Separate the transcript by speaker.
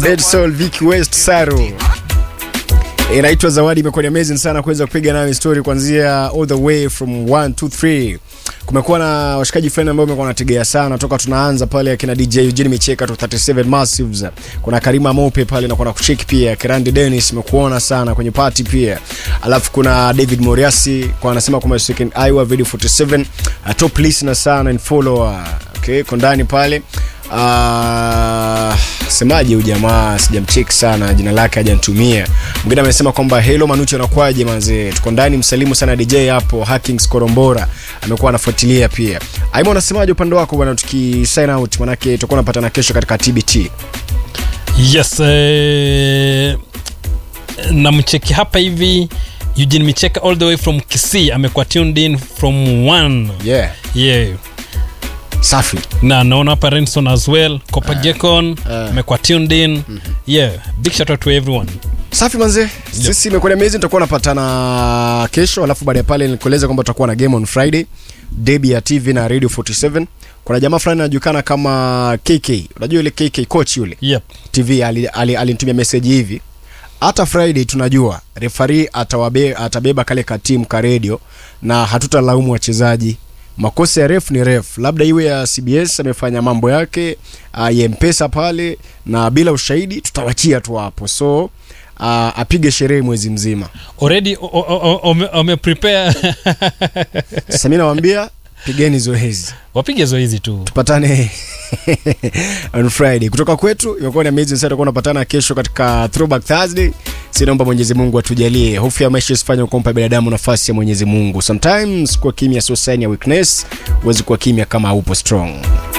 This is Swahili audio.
Speaker 1: Dead Soul Vicky West Saru inaitwa Zawadi. Imekuwa ni amazing sana kuweza kupiga nayo story kuanzia all the way from 1 2 3. Kumekuwa na washikaji fulani ambao wamekuwa wanategea sana toka tunaanza pale, akina DJ Eugene Micheka to 37 Massives, kuna Karima Mope pale na kuna kucheki pia Kirandi Dennis, imekuona sana kwenye party pia, alafu kuna David Moriasi kwa anasema kwamba second Iowa video 47 uh, top listener sana and follower okay, kondani pale Uh, semaje huyu jamaa sijamcheki sana jina lake hajanitumia mwingine amesema kwamba hello manucho anakwaje manzee tuko ndani msalimu sana dj hapo hackings korombora amekuwa anafuatilia pia aima unasemaje upande wako bwana tuki sign out manake tutakuwa napatana kesho katika tbt
Speaker 2: yes eh, namcheki hapa hivi eugene micheka all the way from kisii amekuwa tuned in from one
Speaker 1: yeah
Speaker 2: yeah
Speaker 1: safi
Speaker 2: na naona hapa renson as well copagecon
Speaker 1: uh.
Speaker 2: amekuwa tuned in yeah big shout out to everyone
Speaker 1: safi manze sisi imekuwa ni amazing tutakuwa napatana kesho alafu baada ya pale nikueleza kwamba tutakuwa na game on friday debi ya tv na radio 47 kuna jamaa fulani anajulikana kama kk unajua yule kk coach yule
Speaker 2: yep
Speaker 1: tv alinitumia ali, ali, ali meseji hivi hata friday tunajua refari atawabe, atabeba kale katimu ka redio na hatutalaumu wachezaji makosa ya ref ni ref labda iwe ya cbs amefanya mambo yake uh, ya mpesa pale na bila ushahidi tutawachia tu hapo so uh, apige sherehe mwezi mzima
Speaker 2: already o- o- o- ome- wameprepare
Speaker 1: sasa mi nawambia pigeni zoezi
Speaker 2: wapige zoezi tu
Speaker 1: tupatane on friday kutoka kwetu imekuwa ni amazing sana tutakuwa tunapatana kesho katika throwback thursday sinaomba mwenyezi mungu atujalie hofu ya maisha isifanye kumpa binadamu nafasi ya mwenyezi mungu sometimes kuwa kimya sio sign ya weakness huwezi kuwa kimya kama haupo strong